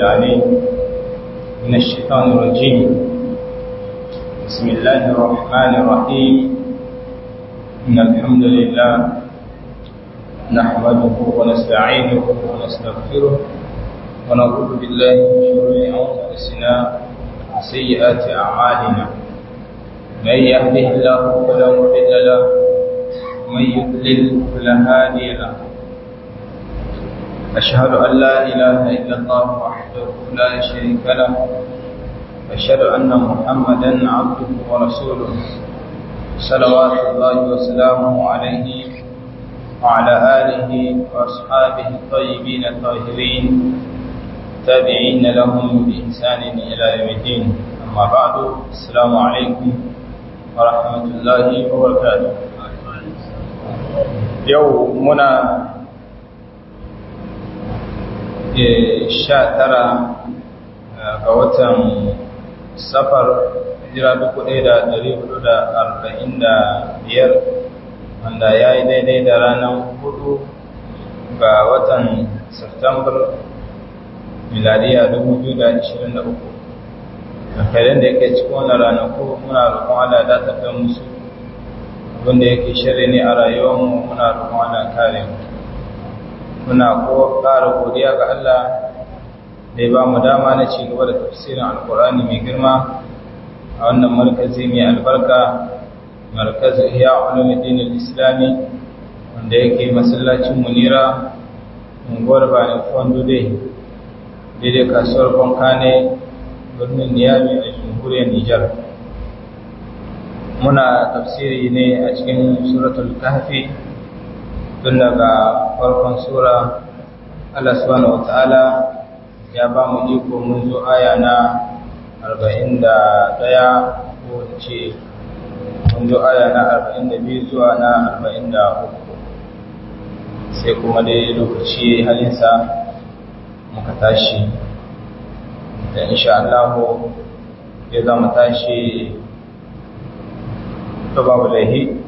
العليم من الشيطان الرجيم بسم الله الرحمن الرحيم إن الحمد لله نحمده ونستعينه ونستغفره ونعوذ بالله من شرور أنفسنا وسيئات أعمالنا من يهده الله فلا مضل له ومن يضلل فلا هادي له أشهد أن لا إله إلا الله وحده لا شريك له أشهد أن محمدا عبده ورسوله صلوات الله وسلامه عليه وعلى آله وأصحابه الطيبين الطاهرين تابعين لهم بإحسان إلى يوم الدين أما بعد السلام عليكم ورحمة الله وبركاته يومنا sha tara ga watan safar hijira dubu ɗaya da ɗari hudu da arba'in da biyar wanda ya yi daidai da ranar hudu ga watan Septambar miladiya dubu biyu da ashirin da uku alkhairan da yake cikin wannan ranaku muna roƙon Allah da ta kai musu abinda yake shirya ne a rayuwarmu muna roƙon Allah kare mu muna ko ƙara godiya ga Allah da ya ba mu dama na ci gaba da tafsirin alkur'ani mai girma a wannan markazi mai albarka markazin iya ulumuddin islami wanda yake masallacin munira unguwar bani fondo dai daidai kasuwar bankane birnin niyami a jamhuriyar nijar muna tafsiri ne a cikin suratul kahfi tun daga farkon sura Allah subhanahu wata'ala ya ba mu iko mun zo aya na 41 ko ce mun zo aya na 42 zuwa na 43 sai kuma dai lokaci halinsa muka tashi da insha Allah ya zama tashi to babu laihi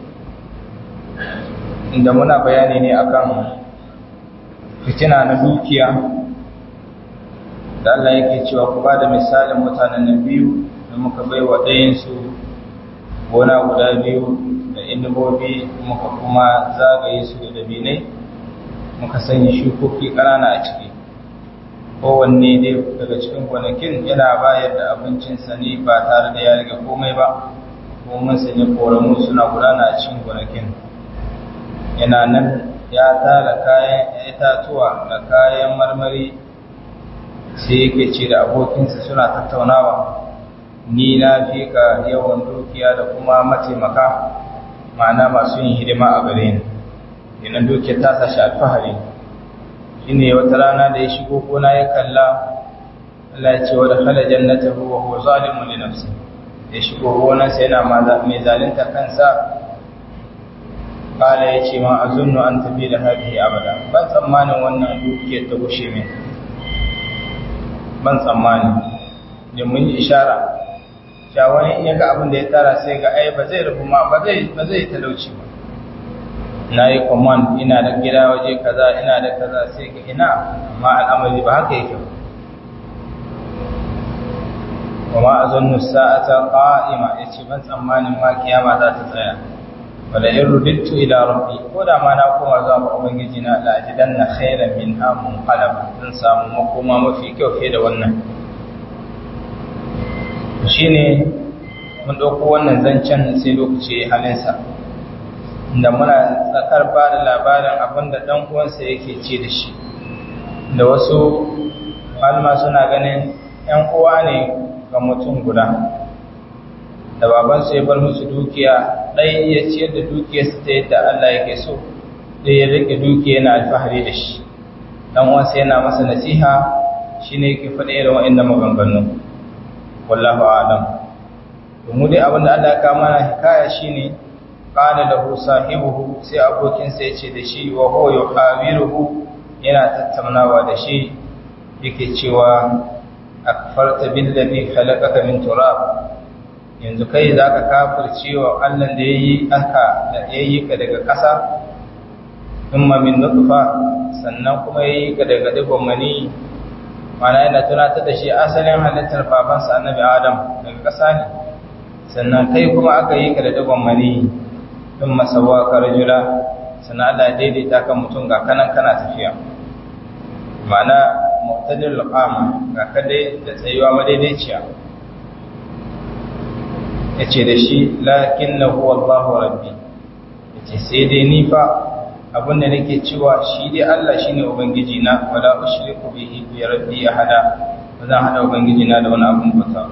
inda muna bayani ne akan fitina na dukiya da Allah yake cewa ku bada misalin mutanen na biyu da muka bai wa ɗayansu gona guda biyu da inubobi muka kuma zagaye su da dabinai muka sanya shukoki ƙanana a ciki kowanne dai daga cikin gonakin yana bayar da abincinsa ne ba tare da ya riga komai ba kuma mun sanya koramu suna gudana a cikin gonakin yana nan ya tara kayan itatuwa da kayan marmari sai yake ce da abokinsa suna tattaunawa ni na fi ka yawan dukiya da kuma mataimaka ma'ana masu yin hidima a gare ni yanan dukiyar ta sashi alfahari shine wata rana da ya shigo gona ya kalla Allah ya ce wa da khala jannatahu wa huwa zalimun li nafsi ya shigo gonarsa yana mai zalunta kansa kala ya ce ma a zunnu an tafi da haɗe abada ban tsammanin wannan dukiyar ta gushe min ban tsammani da mun yi ishara cewa wani in ya ga abin da ya tara sai ga ai ba zai rufu ma ba zai ba zai talauci ba na yi command ina da gida waje kaza ina da kaza sai ga ina amma al'amari ba haka yake ba wa ma azunnu sa'ata qa'ima yace ban tsammanin ma kiyama za ta tsaya wala in rudittu ila rabbi ko da ma na koma zuwa ga ubangiji na la ajidanna khairan minha munqalaba zan samu makoma mafi kyau fiye da wannan shine mun dauko wannan zancen sai lokaci halinsa da muna tsakar ba da labarin abin da dan uwansa yake ce da shi da wasu malama suna ganin yan uwa ne ga mutum guda da babansu ya bar musu dukiya ɗaya ya ciyar da dukiyarsa ta yadda Allah yake so ɗaya ya rike dukiya yana alfahari da shi dan wasu yana masa nasiha shine yake faɗa irin wa'annan maganganu wallahu a'lam to mu dai abinda Allah ya kawo mana hikaya shine qala lahu sahibuhu sai abokin sa yace da shi wa huwa yuhawiruhu yana tattaunawa da shi yake cewa akfarta billazi khalaqaka min turab yanzu kai za ka kafirce wa Allah da ya yi aka da ya yi ka daga ƙasa thumma min nutfa sannan kuma yayi ka daga digon mani mana yana tunatar da shi asalin halittar babansa annabi adam daga ƙasa ne sannan kai kuma aka yi ka da dagon mani ɗin masawa ka rajula sannan Allah daidaita kan mutum ga kanan kana tafiya mana mu'tadil qama ga kadai da tsayuwa madaidaiciya yace da shi lakinnahu wallahu rabbi yace sai dai ni fa abinda nake cewa shi dai Allah shine ubangiji na wala ushriku bihi bi rabbi ahada bazan hada ubangiji na da wani abun bauta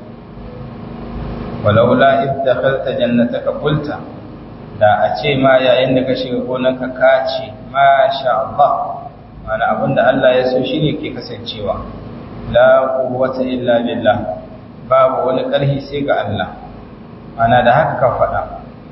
walaula id dakhalta jannataka qulta da a ce ma yayin da ka shiga gonarka ka ce ma sha Allah mana abinda Allah ya so shine ke kasancewa la quwwata illa billah babu wani ƙarfi sai ga Allah mana da haka ka faɗa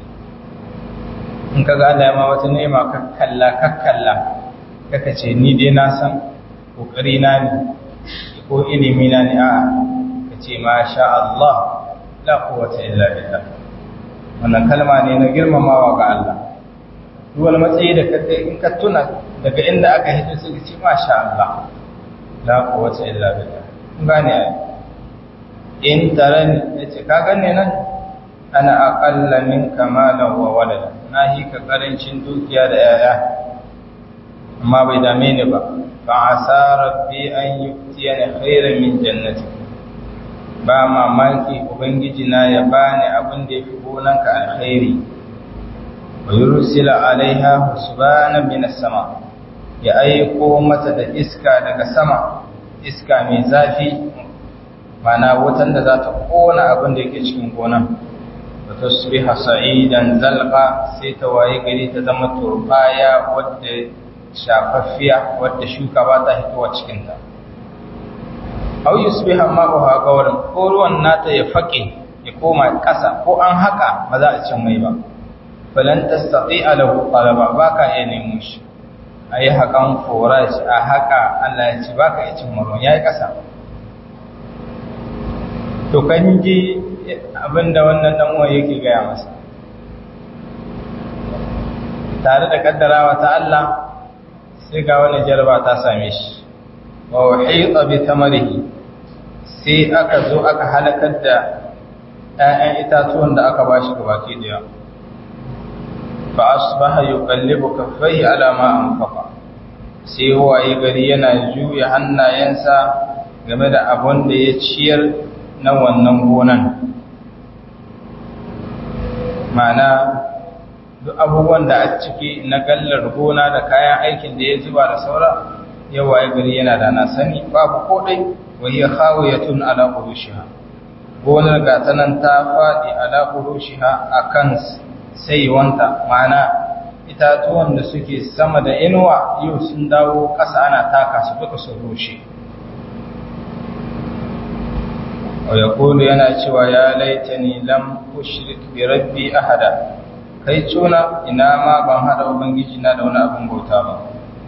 in kaga Allah ya ma wata ni'ima kakkalla kakkalla kaka ce ni dai na san kokari na ne ko ilimi na ne a'a ka ce ma sha Allah la quwwata illa billah wannan kalma ne na girmamawa ga Allah duk wani matsayi da kake in ka tuna daga inda aka hito sai ka ce ma sha Allah la quwwata illa billah kun gane ai in tarani yace ka gane nan ana aqalla minka malan wa walada na hi ka karancin dukiya da yaya amma bai dame ni ba fa asa rabbi an yuftiyani khairan min jannati ba mamaki ubangiji na ya bani abin da yafi gonanka alkhairi wa yursila alaiha husbana min sama ya aiko mata da iska daga sama iska mai zafi mana wutan da za ta kona abin da yake cikin gonan تصبح sa'idan zalqa sai ta waye gari ta zama turbaya wadda shafaffiya wadda shuka ba ta hitowa cikin ta aw yusbiha ma'uha gawran ko ruwan nata ya fake ya koma ƙasa ko an haka ba za a cin mai ba falan tastati'a lahu talaba baka iya nemo shi ayi hakan forage a haka Allah ya ci baka iya cin ruwan yayi ƙasa to kan ji abinda wannan dan uwa yake gaya masa tare da kaddarawa ta Allah sai ga wani jarba ta same shi wa uhita bi tamarihi sai aka zo aka halakar da ƴaƴan itatuwan da aka bashi gabaki daya fa asbaha yuqallibu kaffayhi ala ma anfaqa sai waye gari yana juya hannayensa game da abun da ya ciyar na wannan gonan mana duk abubuwan da a ciki na gallar gona da kayan aikin da ya zuba da saura yawa ya gari yana da na sani babu kodai wahiyya khawiyatun ala urushiha gonar gata nan ta faɗi ala urushiha akan saiwanta mana itatuwan da suke sama da inuwa yau sun dawo ƙasa ana taka su duka su rushe ويقول yana cewa ya laitani lam ushrik bi rabbi ahada kai tuna ina ma ban hada ubangiji na da wani abin bauta ba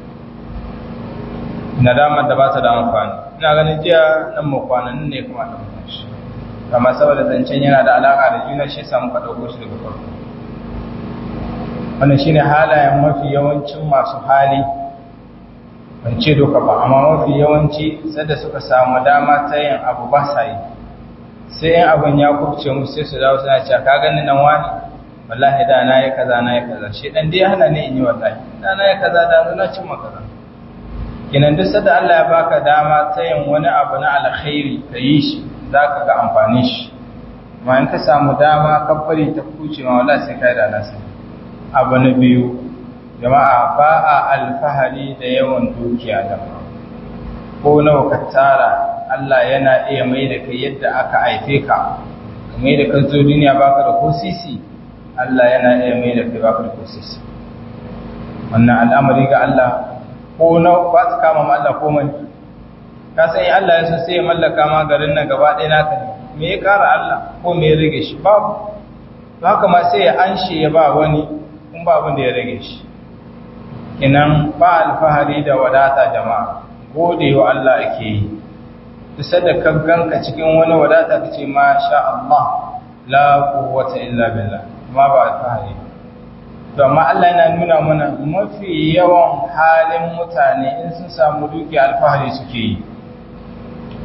nadamar da ba ta da amfani ina ganin jiya nan mu kwanan ne kuma da shi amma saboda zancen yana da alaka da juna shi samu ka dauko shi daga farko wannan shine halayen mafi yawancin masu hali ban ce doka ba amma mafi yawanci sadda suka samu dama ta yin abu ba sa yi sai yin abin ya kubce mu sai su dawo suna cewa ka gani nan wani wallahi da na yi kaza na yi kaza shi dan dai hana ne in yi wallahi da na yi kaza da na cin kaza kinan duk sadda Allah ya baka dama ta yin wani abu na alkhairi ka yi shi zaka ga amfanin shi amma in ka samu dama ka bari ta kuce ma wallahi sai kai da nasa abu na biyu jama'a ba a alfahari da yawan dukiya da ko nawa ka tara Allah yana iya mai da kai yadda aka haife ka mai da kan zo duniya baka da ko sisi Allah yana iya mai da kai baka da ko sisi wannan al'amari ga Allah ko na ba ta kama ma Allah komai ka san in Allah ya so sai ya mallaka ma garin nan gaba ɗaya naka ne me ya kara Allah ko me ya rage shi babu to haka ma sai ya anshe ya ba wani kun ba abin da ya rage shi kinan ba alfahari da wadata jama'a gode wa Allah ake yi kusa da ganka cikin wani wadata ka ce ma sha Allah la quwwata illa billah ma ba alfahari to amma Allah yana nuna mana mafi yawan halin mutane in sun samu duki alfahari suke yi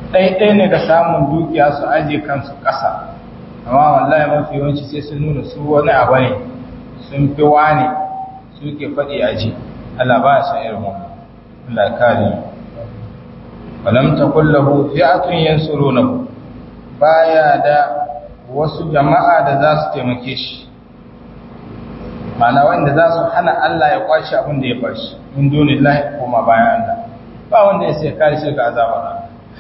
ɗaiɗai ne ga samun dukiya su aje kansu ƙasa amma wallahi mafi yawanci sai sun nuna su wani abu ne sun fi wane suke faɗi aji Allah ba san irin wannan Allah kare walam takul lahu fi'atun yansurunahu baya da wasu jama'a da za su taimake shi mana wanda za su hana Allah ya kwashi abin da ya bashi min dunillahi kuma bayan Allah ba wanda ya sai kare shi ga azabar Allah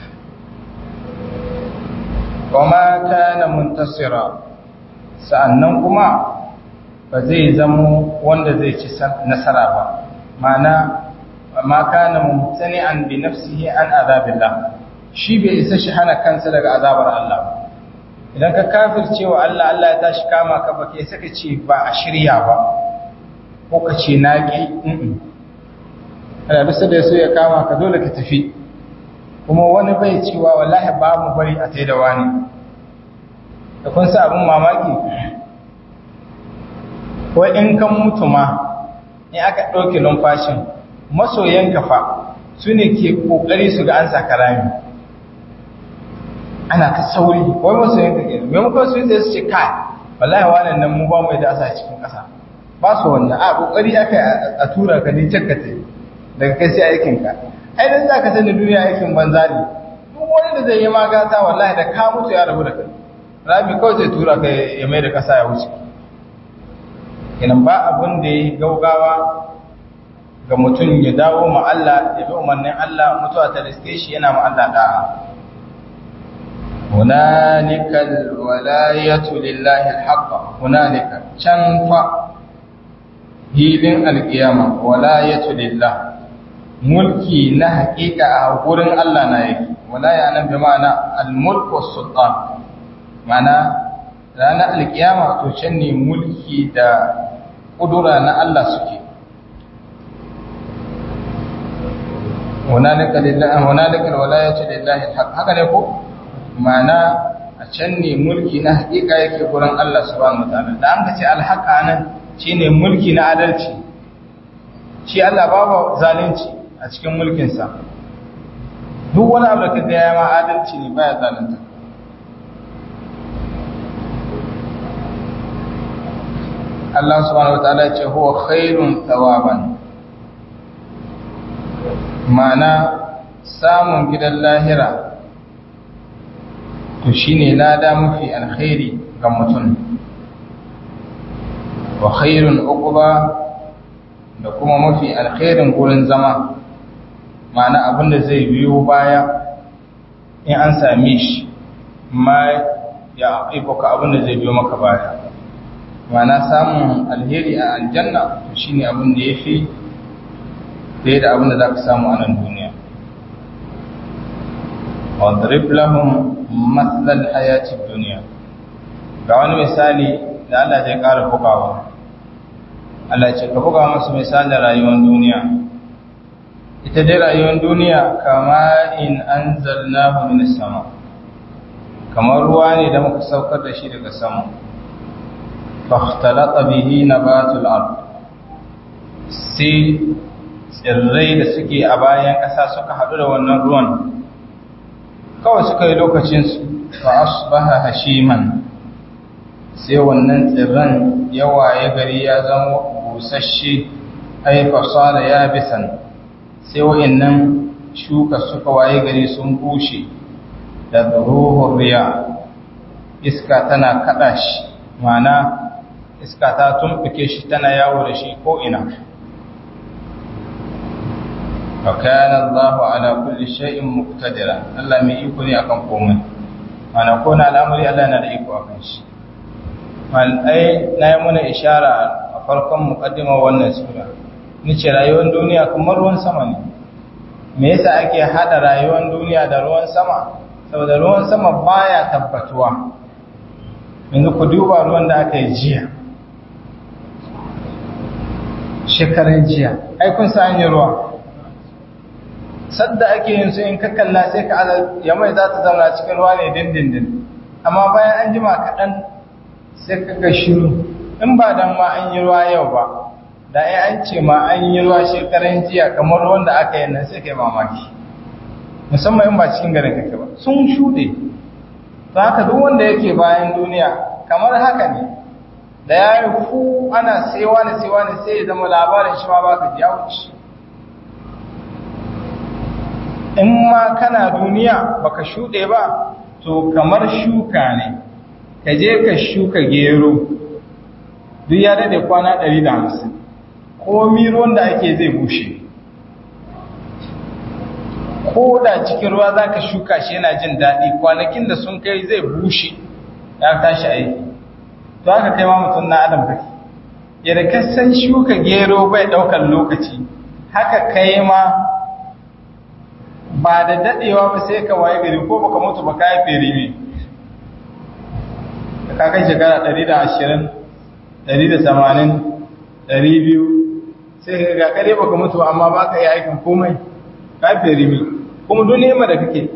wama kana muntasira sa'annan kuma ba zai zamo wanda zai ci nasara ba mana ma kana mumtani'an bi nafsihi an azabillah shi bai isa shi hana kansa daga azabar Allah idan ka kafirce wa Allah Allah ya tashi kama ka ba kai saka ce ba a shirya ba ko ka ce na ki ana bisa da so ya kama ka dole ka tafi kuma wani bai cewa wallahi ba mu bari a tai da wani da kun sa abin mamaki ko in kan mutu ma in aka ɗauke numfashin masoyan kafa su ne ke ƙoƙari su ga an sa karami ana ta sauri wai masoyan ka ke maimakon su yi su ce kai wallahi wannan nan mu ba mu da asa cikin ƙasa ba su wannan a ƙoƙari aka a tura ka ne can ka daga kai sai aikinka ai dan zaka sani duniya aikin banza ne duk wani da zai yi magata wallahi da ka mutu ya rabu da kai rami kawai zai tura ka ya mai da kasa ya wuce kenan ba abin da ya gaugawa ga mutum ya dawo ma Allah ya bi umarnin Allah mutuwa ta riske shi yana ma Allah da'a hunalikal walayatu lillahi alhaq hunalika can fa hilin alqiyama walayatu lillahi mulki na haƙiƙa a gurin Allah na yake wala ya nan bi ma'ana al-mulk was sultan ma'ana ranar alkiyama to can ne mulki da kudura na Allah suke hunalika lillahi hunalika alwalayatu lillahi alhaq haka ne ko ma'ana a can ne mulki na haƙiƙa yake gurin Allah subhanahu wataala da an ka ce alhaqa nan shine mulki na adalci shi Allah babu zalunci a cikin mulkinsa duk wani abu da ka gaya ma adalci ne baya zalunta Allah subhanahu wa ta'ala ce huwa khairun thawaban ma'ana samun gidan lahira to shine lada mafi alkhairi ga mutum wa khairun uquba da kuma mafi alkhairin gurin zama ma'ana abinda zai biyo baya in an same shi ma ya ibuka abinda zai biyo maka baya ma'ana samun alheri a aljanna shine abin da yafi fiye da abin da za ka samu a nan duniya wadrib lahum mathlal hayati duniya ga wani misali da Allah zai ƙara bugawa Allah ce ka buga musu misalin rayuwar duniya ita dai rayuwar duniya kama in anzalnahu min sama kamar ruwa ne da muka saukar da shi daga sama fahtalata bihi nabatul ard sai tsirrai da suke a bayan ƙasa suka haɗu da wannan ruwan kawai suka yi lokacinsu fa asbaha hashiman sai wannan tsirran yawa ya gari ya zama busasshe ai fasara ya bisan sai wa'annan shuka suka waye gari sun bushe da ruhun riya iska tana kada shi mana iska ta tumɓuke shi tana yawo da shi ko ina وكان الله على كل شيء مقتدرا الله mai iko ne akan komai mana ko na al'amari Allah yana da iko akan shi mal ai na yi mana ishara a farkon muqaddima wannan sura nace rayuwar duniya kamar ruwan sama ne me yasa ake hada rayuwar duniya da ruwan sama saboda ruwan sama baya tabbatuwa yanzu ku duba ruwan da aka yi jiya shekaran jiya ai kun sa an yi ruwa sadda ake yin su in ka kalla sai ka ya mai za ta zauna cikin ruwa ne dindindin amma bayan an jima kaɗan sai ka ga shiru in ba dan ma an yi ruwa yau ba da ai an ce ma an yi ruwa shekaran jiya kamar ruwan da aka yi nan sai kai mamaki musamman in ba cikin garin kake ba sun shuɗe to haka duk wanda yake bayan duniya kamar haka ne da ya yi fu ana sewa ne sewa ne sai ya zama labarin shi ma baka ji ya wuce in ma kana duniya baka shuɗe ba to kamar shuka ne ka je ka shuka gero duk ya daɗe kwana 150 komi ruwan da ake zai bushe ko da cikin ruwa za ka shuka shi yana jin daɗi kwanakin da sun kai zai bushe ya tashi aiki to haka kai ma mutum na adam kake yadda ka san shuka gero bai ɗaukar lokaci haka kai ma ba da daɗewa ba sai ka waye gari ko baka mutu ba ka yi fere ne da ka kai shekara 120 180 200 sai ka ga kare baka mutu amma ba ka yi aikin komai ka yi fere ne kuma duk nema da kake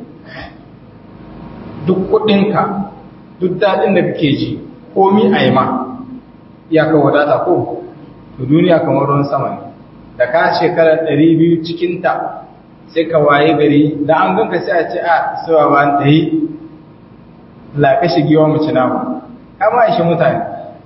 duk kuɗinka duk daɗin da kake ji komi a yi ma ya ka wadata ko to duniya kamar ruwan sama ne da ka shekarar 200 cikinta sai ka waye gari da an ganka sai a ce a sawa ba ta yi laƙashi giwa mace nama kama ishe mutane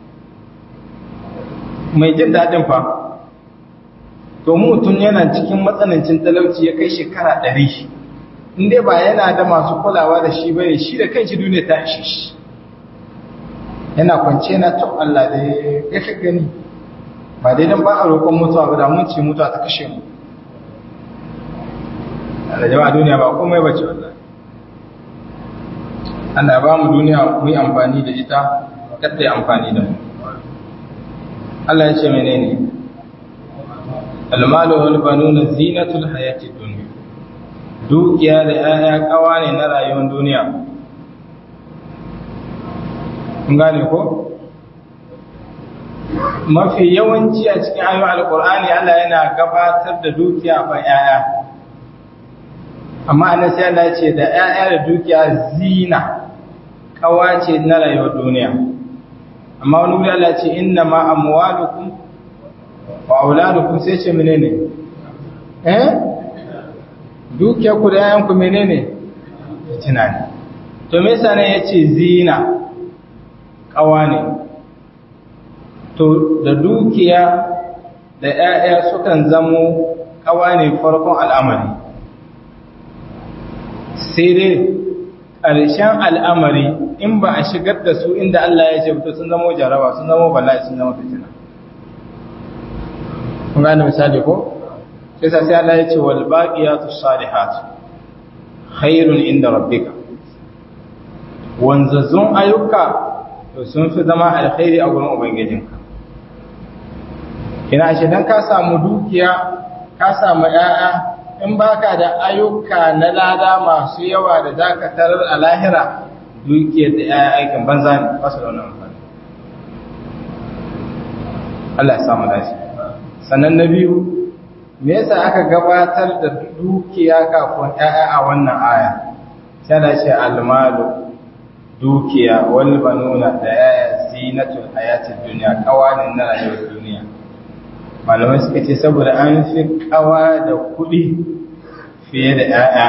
mai jin daɗin fa to mutum yana cikin matsanancin talauci ya kai shekara ɗari inda ba yana da masu kulawa da shi bane shi da kanshi duniya ta ishe shi yana kwance na to Allah da ya ka gani ba dai dan ba a roƙon mutuwa ba da mun ce mutuwa ta kashe mu Allah jama'a duniya ba komai bace wallahi Allah ba mu duniya mu yi amfani da ita kada yi amfani da mu Allah ya ce menene almalu wal banuna zinatul hayatid dunya dukiya da yaya kawa ne na rayuwar duniya kun gane ko mafi yawanci a cikin ayoyin alkur'ani Allah yana gabatar da dukiya fa yaya amma annan sai Allah ce da ‘ya'ya da dukiya zina kawace na rayuwar duniya amma wani wuri Allah ce inna ma amwalukum wa auladukum sai ce menene eh dukiya ku da ‘ya'yan ku menene tunani to me yasa ne yace zina kawa ne to da dukiya da ‘ya'ya sukan zamo kawa ne farkon al'amari sai dai ƙarshen al'amari in ba a shigar da su inda Allah ya ce fito sun zama jaraba sun zama bala'i sun zama fitina. kun gane misali ko? sai sa sai Allah ya ce wal baqiyatu salihatu khairun inda rabbika wanzazzun ayyuka to sun fi zama alkhairi a gurin ubangijinka kina shi dan ka samu dukiya ka samu 'ya'ya in baka da ayyuka na lada masu yawa da zaka tarar a lahira dukiyar da ya aikin banza ne ba su da wani amfani Allah ya samu dace sannan na biyu me yasa aka gabatar da dukiya kafin ƴaƴa a wannan aya sai da ce almalu dukiya wal banuna da ƴaƴa zinatul hayatid dunya kawanin na rayuwar duniya malamai suka ce saboda an fi kawa da kuɗi fiye da ‘ya'ya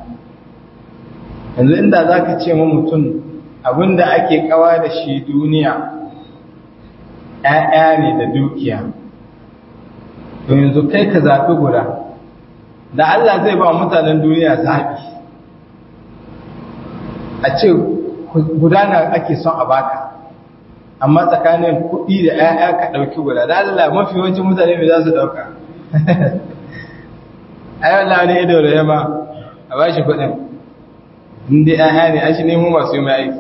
yanzu inda za ka ce ma mutum abinda ake kawa da shi duniya ‘ya'ya ne da dukiya to yanzu kai ka zaɓi guda da Allah zai ba mutanen duniya zaɓi a ce guda na ake son a baka amma tsakanin kuɗi da ‘ya'ya ka ɗauki guda da Allah mafi yawancin mutane mai za su ɗauka a yau na wani ido da yamma a ba shi kuɗin inda ‘ya'ya ne a shi nemo masu yi mai aiki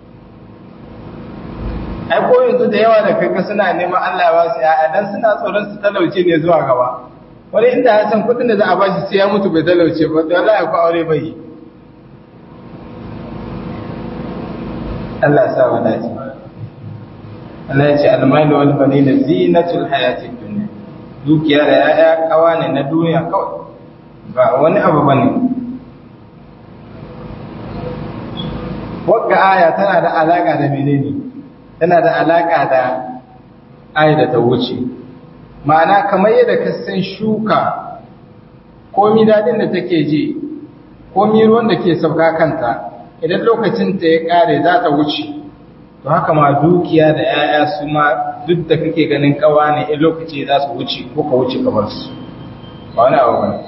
ai ko yanzu da yawa da kanka suna neman Allah ba su ‘ya'ya don suna tsoron su talauce ne zuwa gaba wani inda ya san kuɗin da za a ba shi sai ya mutu bai talauce ba to Allah ya kwa aure bai yi Allah ya sa wa dace Allah ya ce almalu wal banina zinatul hayatid dunya dukiya da yaya kawa ne na duniya kawai ba wani abu bane wagga aya tana da alaka da menene tana da alaka da aya da ta wuce ma'ana kamar yadda ka san shuka komi dadin da take ji komi ruwan da ke sauka kanta idan lokacin ta ya kare za ta wuce to haka ma dukiya da 'ya'ya su ma duk da kake ganin kawa ne in lokaci za su wuce ko ka wuce kamar su ba wani abu bane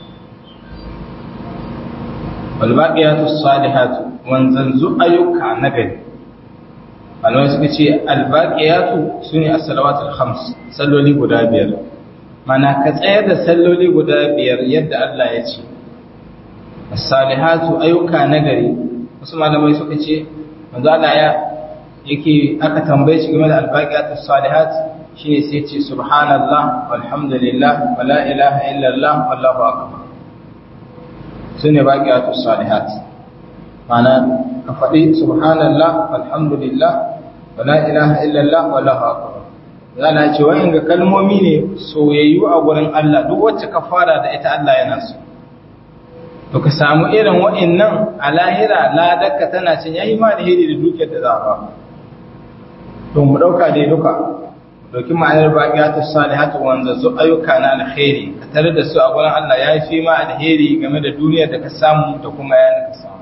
wal baqiyatu salihatu wanzanzu ayyuka na gari malamai suka ce al baqiyatu sune as-salawatul khams salloli guda biyar mana ka tsayar da salloli guda biyar yadda Allah ya ce as-salihatu ayyuka na gari wasu malamai suka ce manzo Allah ya yake aka tambaye shi game da al-baqiyatu salihat shine sai ce subhanallah walhamdulillah wala ilaha illallah wallahu akbar sune baqiyatu salihat mana ka faɗi subhanallah walhamdulillah wala ilaha illallah wallahu akbar zana ce wa'in ga kalmomi ne soyayyu a gurin Allah duk wacce ka fara da ita Allah yana so to ka samu irin wa'annan a lahira ladarka tana cin yayi ma da hidi da dukiyar da za a ba to mu dauka dai duka doki ma'anar baqiyatu salihatu wanda zu ayyuka na alkhairi ka tare da su a gurin Allah yayi fi ma alheri game da duniyar da ka samu da kuma yayin da ka samu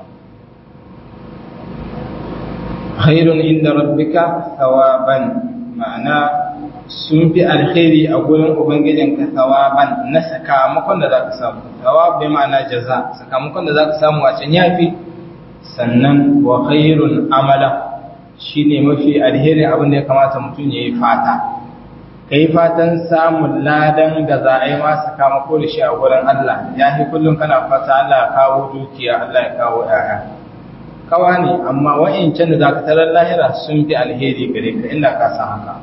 khairun inda rabbika thawaban ma'ana sun fi alkhairi a gurin ubangijinka thawaban na sakamakon da zaka samu thawab bai ma'ana jaza sakamakon da zaka samu a can yafi sannan wa khairun amala shine mafi alheri abin da ya kamata mutum yayi fata kai fatan samun ladan da za a yi ma sakamako da shi a gurin Allah ya fi kullum kana fata Allah ya kawo dukiya Allah ya kawo ƴaƴa kawa ne amma wa'incan da zaka tarar lahira sun fi alheri gare ka inda ka san haka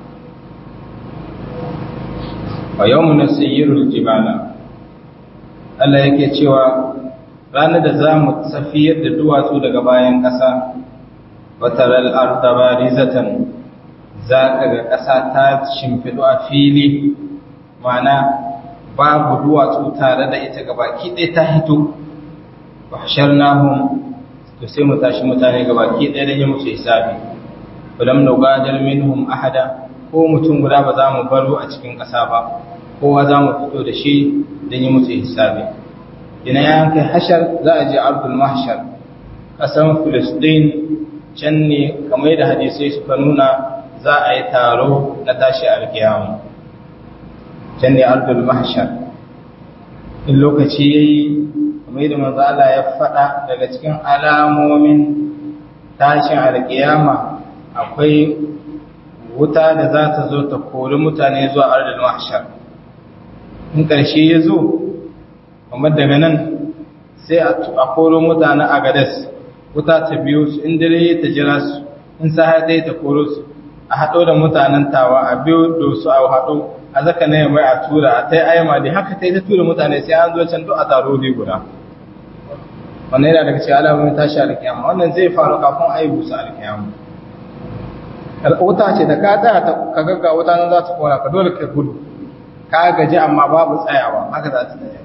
wa yawmun nasayyirul jibala Allah yake cewa ranar da za mu tafiyar da duwatsu daga bayan ƙasa wa taral arda barizatan za ka ga ƙasa ta shimfiɗu a fili ma'ana babu duwatsu tare da ita gabaki ɗaya ta hito wa hasharnahum to sai mu tashi mutane gabaki ɗaya da yi musu hisabi falam nugadar minhum ahada ko mutum guda ba za mu baro a cikin ƙasa ba kowa za mu fito da shi don yi musu hisabi ina ya kai hashar za a je abdul mahshar ƙasan filistin can ne kamar yadda hadisai suka nuna za a yi taro na tashi alkiyamu can ne abdul mahshar in lokaci ya yi kamar yadda manzo Allah ya faɗa daga cikin alamomin tashin alkiyama akwai wuta da za ta zo ta kori mutane zuwa ardal mahshar in ƙarshe ya zo kamar daga nan sai a koro mutane a gadas wuta ta biyo su in dare ta jira su in sa ɗaya ta koro su a haɗo da mutanen tawa a biyo da su a haɗo a zaka na mai a tura a ta yi ayyama da haka ta yi ta tura mutane sai an zo can duk a taro ne guda wannan yana daga cikin alamomin tashi alkiyama wannan zai faru kafin a yi busa alkiyama wuta ce da ka tsaya ka gagga wuta nan za ta kora ka dole ka gudu ka gaji amma babu tsayawa haka za ta tsaya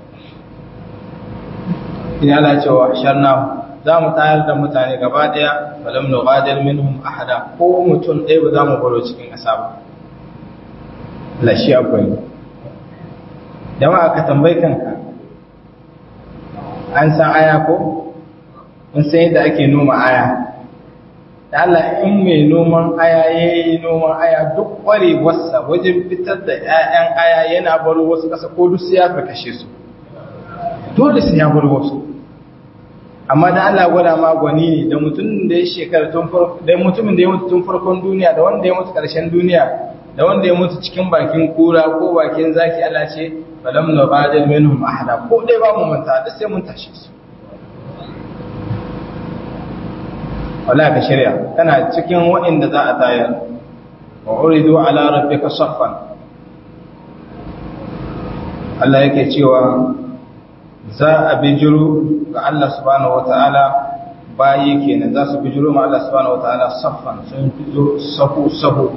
ina ala cewa sharna za mu tayar da mutane gaba daya falam nugadir minhum ahada ko mutum ɗaya ba za mu baro cikin ƙasa ba lashi akwai jama'a ka tambayi kanka an san aya ko mun san yadda ake noma aya da Allah in mai noman aya ya yi noman aya duk ƙwarewarsa wajen fitar da 'ya'yan aya yana baro wasu ƙasa ko duk ya fi kashe su dole sai ya baro wasu amma da Allah gwada ma gwani ne da mutumin da ya shekara tun farko da mutumin da ya mutu tun farkon duniya da wanda ya mutu ƙarshen duniya da wanda ya mutu cikin bakin kura ko bakin zaki Allah ce falam nabadil minhum ahada ko dai ba mu manta duk sai mun tashi su wala ka shirya kana cikin waɗanda za a tayar wa uridu ala rabbika saffan Allah yake cewa za a bijiro ga Allah subhanahu wataala bayi kenan za su bijiro ma Allah subhanahu wataala saffan sun fito sahu sahu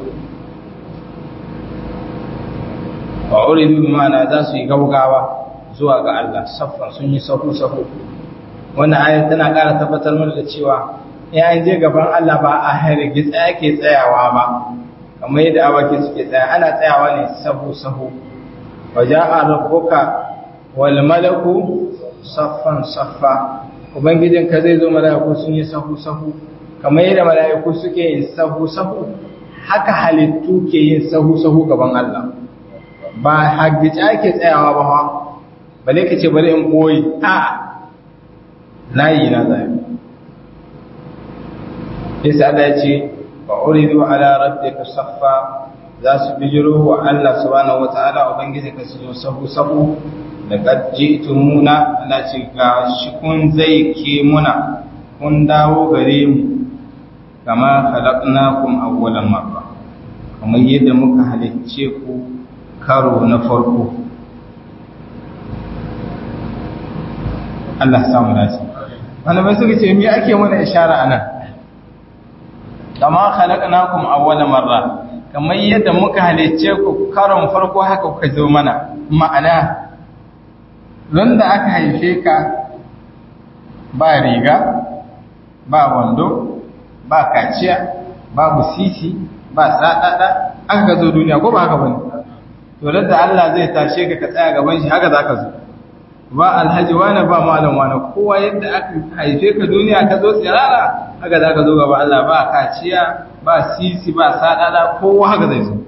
wa uridu bimana za su yi gaugawa zuwa ga Allah saffan sun yi sahu sahu wannan ayat tana ƙara tabbatar mana da cewa ya je gaban Allah ba a hargitsa yake tsayawa ba kamar yadda awaki suke tsaya ana tsayawa ne sahu-sahu wa ja'a rabbuka wal malaku saffan saffa ubangijinka zai zo mala'iku sun yi sahu sahu kamar yadda mala'iku suke yin sahu sahu haka halittu ke yin sahu sahu gaban Allah ba haggice ake tsayawa ba ha bale ka ce bari in boye a layi na zai yasa Allah ya ce wa uridu ala rabbika saffa za su bijiro wa Allah subhanahu wataala ubangiji ka su zo sahu sahu laqad ji'tumuna Allah ce ga shi kun zai ke muna kun dawo gare mu kama khalaqnakum awwalan marra kamar yadda muka halicce ku karo na farko Allah samu dace malamai suka ce me ake mana ishara anan kama khalaqnakum awwala marra kamar yadda muka halicce ku karon farko haka kuka zo mana ma'ana ran da aka haife ka ba riga ba wando ba kaciya babu sisi ba sadada aka zo duniya ko ba haka bane to da Allah zai tashe ka ka tsaya gaban shi haka zaka zo ba alhaji wani ba malam wani kowa yadda aka haife ka duniya ka zo tsirara haka za ka zo gaba Allah ba kaciya ba sisi ba sadada kowa haka zai zo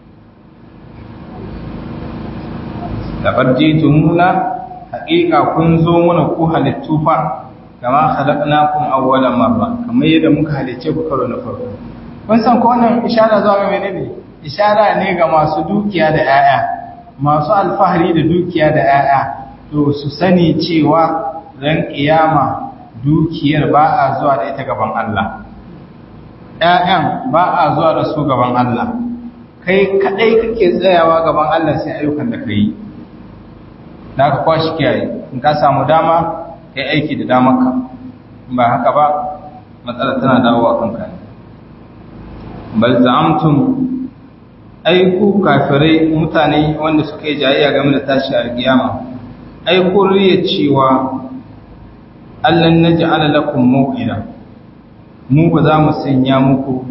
labar jitumuna haƙiƙa kun zo mana ku halittu fa kama khalaqnakum awwala marra kamar yadda muka halicce ku karo na farko kun san ko wannan ishara zuwa ga menene ishara ne ga masu dukiya da 'ya'ya masu alfahari da dukiya da 'ya'ya to su sani cewa ran kiyama dukiyar ba a zuwa da ita gaban Allah ƴaƴan ba a zuwa da su gaban Allah kai kadai kake tsayawa gaban Allah sai ayyukan da kai da ka kwashi kiyaye in ka samu dama kai aiki da damarka ba haka ba matsala tana dawowa kanka ne bal za'amtum ai ku kafirai mutane wanda suka yi jayayya game da tashi alkiyama ai kun riya cewa allan naj'ala lakum maw'ida mu ba za mu sanya muku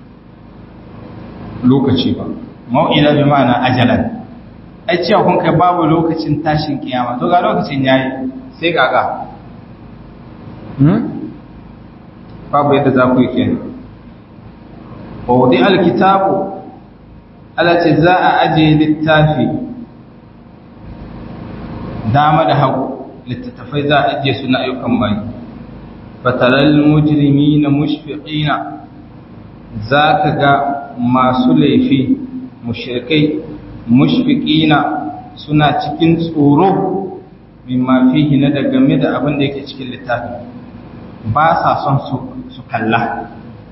lokaci ba maw'ida bi ma'ana ajalan ai cewa kun kai babu lokacin tashin kiyama to ga lokacin yayi sai kaga hmm babu yadda za ku yi kenan wa wudi alkitabu ala ce za a aje littafi dama da hagu littattafai za a ajiye su na ayyukan bayi fataral mujrimi na mushfiqina za ka ga masu laifi mushrikai mushfiqina suna cikin tsoro mimma fihi na da game da abin da yake cikin littafi ba sa son su kalla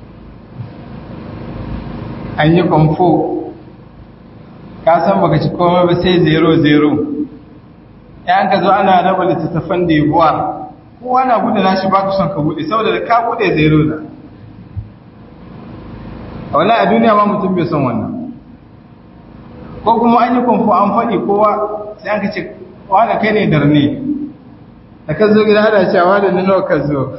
an yi kwamfo ka san baka ci komai ba sai zero zero yan ka zo ana raba littattafan da yabuwa kowa na bude nashi ba ku son ka bude saboda da ka bude zero na a wani a duniya ma mutum bai son wannan ko kuma an yi kwamfo an faɗi kowa sai an ka ce wani kai ne darne da ka zo gida hada cewa da nuna ka zo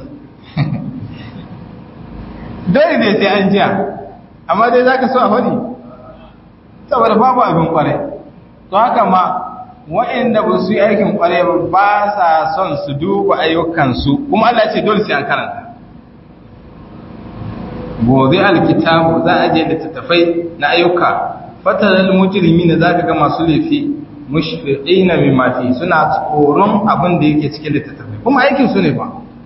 dole ne sai an jiya amma dai za ka so a faɗi saboda babu abin kwarai to haka ma waɗanda ba su yi aikin kwarai ba ba sa son su duba ayyukansu kuma Allah ce dole sai an karanta gobe alkitabu za a je littattafai na ayyuka fataral mujrimi na zaka ga masu laifi mushfiqina mimma fi suna tsoron abin da yake cikin littattafai kuma aikin su ne fa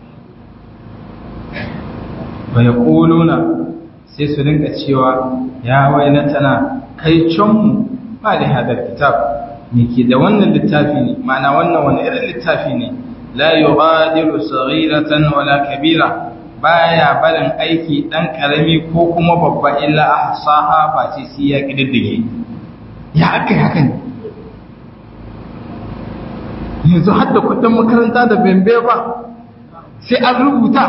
wa yaquluna sai su rinka cewa ya wainatana kai canmu ba da hadar kitab me ke da wannan littafi ne ma'ana wannan wani irin littafi ne la yughadiru saghiratan wala kabira baya barin aiki dan karami ko kuma babba illa ahsaha ba ce sai ya kididdige ya akai haka ne yanzu hadda kudin makaranta da bembe ba sai an rubuta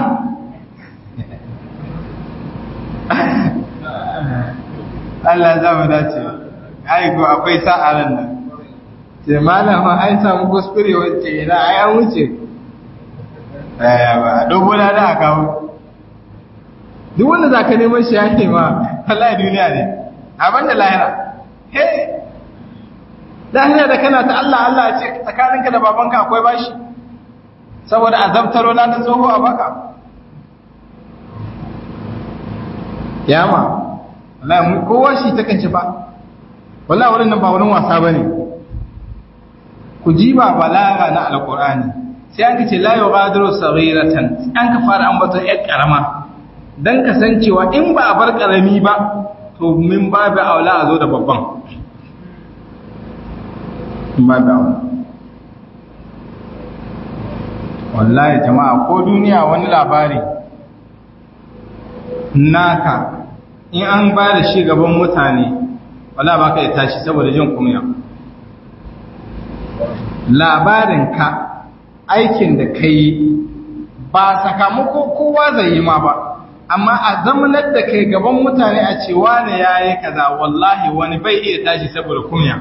Allah za mu dace ai ko akwai sa'aran nan ce malama ai samu kuskure wacce ina ai an wuce eh ba dogo na da kawo duk wanda zaka neman shi yake ma wallahi duniya ne abin da lahira he lahira da kana ta Allah Allah ce tsakaninka da babanka akwai bashi saboda azabtaro na da tsoho a baka yama wallahi mu kowa shi ta kance ba wallahi wurin nan ba wurin wasa bane ku ji ba balaga na alqur'ani sai an kace la yughadiru saghiratan an ka fara ambaton yar karama dan kasancewa in ba a bar karami ba to min babu aula a zo da babban babu aula wallahi jama'a ko duniya wani labari naka in an ba da shi gaban mutane wala ba ka yi tashi saboda jin kumya labarinka aikin da ka yi ba sakamako kowa zai yi ma ba amma a zamanar da kai gaban mutane a ce wane ya yi kaza wallahi wani bai iya tashi saboda kumya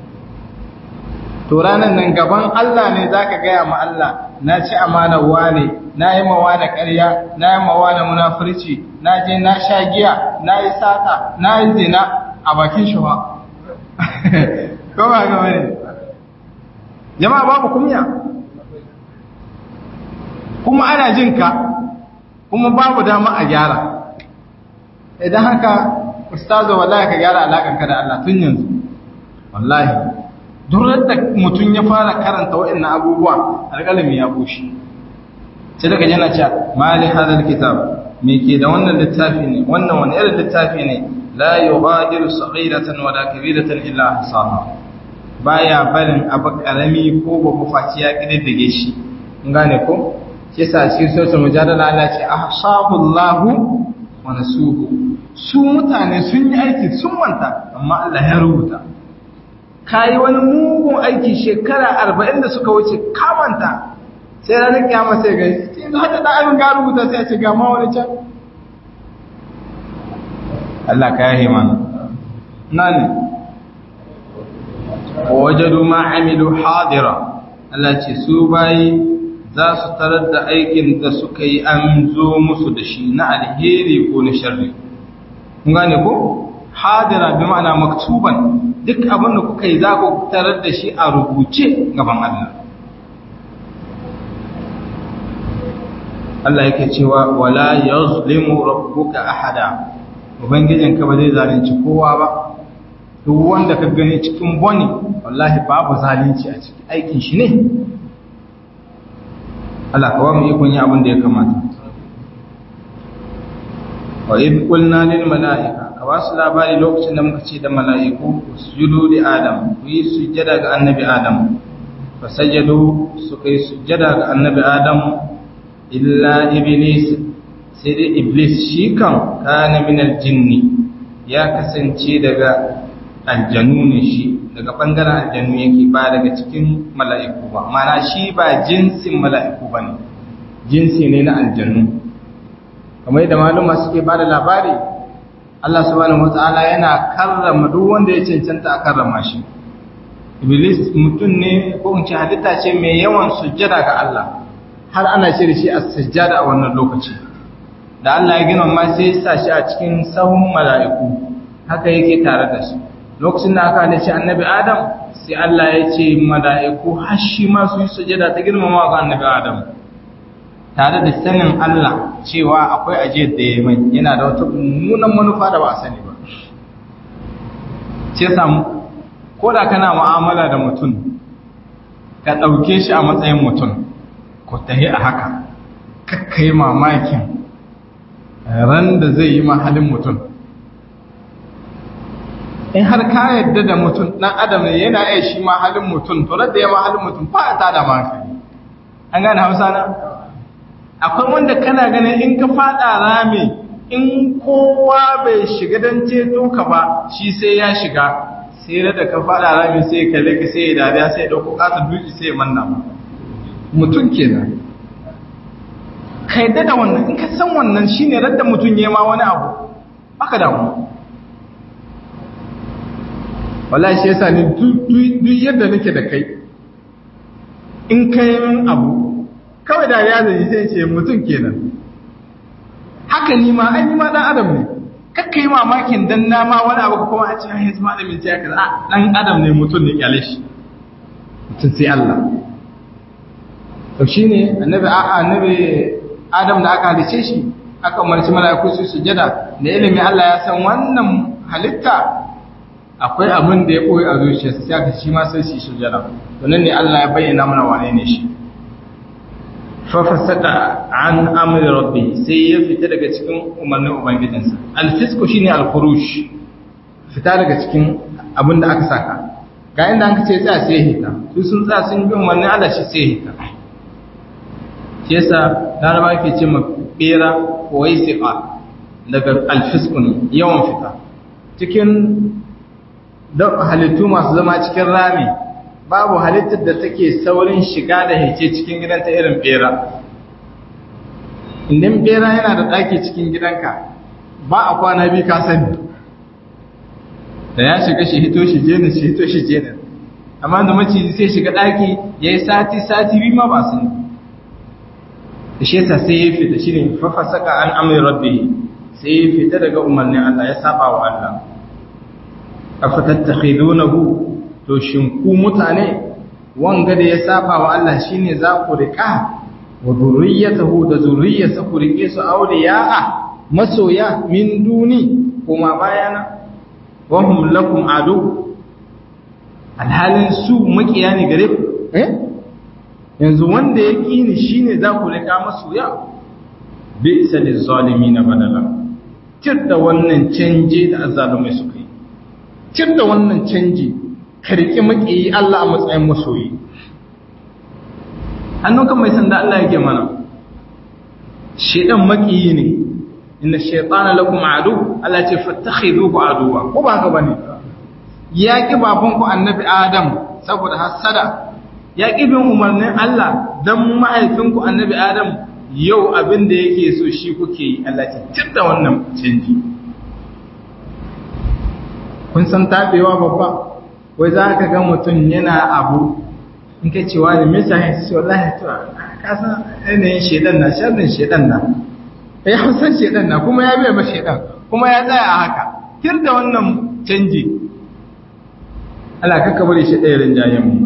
to ranar nan gaban Allah ne za ka gaya ma Allah na ci amanar wane na yi ma wane ƙarya na yi ma wane munafurci na je na sha giya na yi sata na yi zina a bakin shi ba ko ba ga wani jama'a babu kumya kuma ana jin ka kuma babu dama a gyara idan haka ustazo wallahi ka gyara alakanka da Allah tun yanzu wallahi duk da mutum ya fara karanta waɗannan abubuwa alƙalami ya bushe sai daga yana cewa mali hadal kitab me ke da wannan littafi ne wannan wani irin littafi ne la yughadiru saghiratan wala kabiratan illa ahsaha baya barin abu karami ko babu faci ya kididdige shi kun gane ko shi yasa shi suratul mujadala Allah ce ahsahullahu wa nasuhu su mutane sun yi aiki sun manta amma Allah ya rubuta kayi wani mugun aiki shekara arba'in da suka wuce kamanta sai ranar kyama sai ga yanzu hada da abin ga rubuta sai a ce gama wani can Allah ka yahe mana nan wajadu ma amilu hadira Allah ce su bayi za su tarar da aikin da suka yi an zo musu da shi na alheri ko na sharri kun gane ko hadira bi ma'ana maktuban duk abin da kuka yi za ku tarar da shi a rubuce gaban Allah. Allah yake cewa wala yazlimu rabbuka ahada ubangijinka ba zai zalunci kowa ba duk wanda ka gani cikin boni wallahi babu zalunci a cikin aikin shi ne Allah ka ba mu ikon yi abin da ya kamata wa idh qulna lil mala'ika ka ba su labari lokacin da muka ce da mala'iku su judo da Adam ku yi sujjada ga annabi Adam fa sajadu su kai sujjada ga annabi Adam illa iblis sai dai iblis shi kan kana min aljinni ya kasance daga aljanu ne shi daga bangaren aljanu yake ba daga cikin mala'iku ba mana shi ba jinsin mala'iku ba ne jinsi ne na aljanu kamar yadda maluma suke ba da labari Allah subhanahu wata'ala yana karrama duk wanda ya cancanta a karrama shi iblis mutum ne ko in ce halitta ce mai yawan sujjada ga Allah har ana ce da shi a sujjada a wannan lokaci da Allah ya gina ma sai ya sa shi a cikin sahun mala'iku haka yake tare da su lokacin da aka halice annabi Adam sai Allah ya ce mala'iku har shi ma su yi sujjada ta girmama ga annabi Adam tare da sanin Allah cewa akwai ajiyar da ya mai yana da wata mummunan manufa da ba a sani ba ce samu ko da kana mu'amala da mutum ka ɗauke shi a matsayin mutum ko tahi a haka kakkai mamakin ran da zai yi mahalin mutum in har ka yadda da mutum ɗan adam ne yana iya shi mahalin mutum to da ya mahalin mutum ba ta da maka an gane hausa na akwai wanda kana ganin in ka fada rami in kowa bai shiga don ceto ka ba shi sai ya shiga sai da ka fada rami sai ya kalle ka sai ya dariya sai ya dauko kasa duki sai ya manna ma mutum kenan ka yadda da wannan in ka san wannan shine radda mutum ya ma wani abu baka damu wallahi shi yasa ni duk yadda nake da kai in kai min abu kawai da ya zai sai ce mutum kenan haka ni ma ai ni ma dan adam ne kakka yi mamakin dan na ma wani abu kuma a ce ai yanzu malamin sai kaza a dan adam ne mutum ne kyale shi mutum sai Allah to shine annabi annabi Adam da aka halice shi aka umarci mala'iku su sujada da ilimi Allah ya san wannan halitta akwai abin da ya koyi a zuciyarsa sai aka shi ma sai shi sujada to nan ne Allah ya bayyana mana wane ne shi fa fasada an amri rabbi sai ya fita daga cikin umarnin ubangijinsa al-fisqu shine al-khuruj fita daga cikin abin da aka saka ga inda an ce tsaya sai hita su sun tsaya sun bi umarnin Allah shi sai hita shi yasa laraba ke ce ma bera kowai siƙa daga alfiskun yawan fita cikin halittu masu zama cikin rami babu halittar da take saurin shiga da hice cikin gidanta irin bera indin bera yana da ɗaki cikin gidanka ba a kwana biyu ka sani da ya shiga shi hito shi jenin shi hito shi jenin amma da maciji sai shiga ɗaki ya yi sati sati biyu ma ba su ne da shi yasa sai ya fita shi ne fafasaka an amri rabbi sai ya fita daga umarnin Allah ya saba wa Allah afatattakhidunahu to shin ku mutane wanga da ya saba wa Allah shine za ku rika wa zurriyatahu da zurriyarsa ku rike su awliya'a masoya min duni kuma bayana wa hum lakum adu alhalin su makiya ne gare ku eh yanzu wanda ya kini shine za ku rika masoya bi'sa lizalimin badala tir da wannan canje da azzalumai suka yi tir da wannan canji ka riƙi maƙiyi Allah a matsayin masoyi hannun kan mai sanda Allah yake mana shedan maƙiyi ne inna shaytana lakum adu Allah ce fattakhiduhu aduwa ko ba ka bane ya ki baban ku annabi Adam saboda hasada ya ki bin umarnin Allah dan mahaifinku annabi Adam yau abin da yake so shi kuke yi Allah ce tir da wannan canji kun san tabewa babba wai za ka ga mutum yana abu in ka cewa da misa ya ce wallahi to ka san yanayin shedan na sharrin shedan na ya hausan shedan na kuma ya biya ba shedan kuma ya tsaya a haka tir da wannan canji Allah ka ka bari shi ɗaya rinjayen mu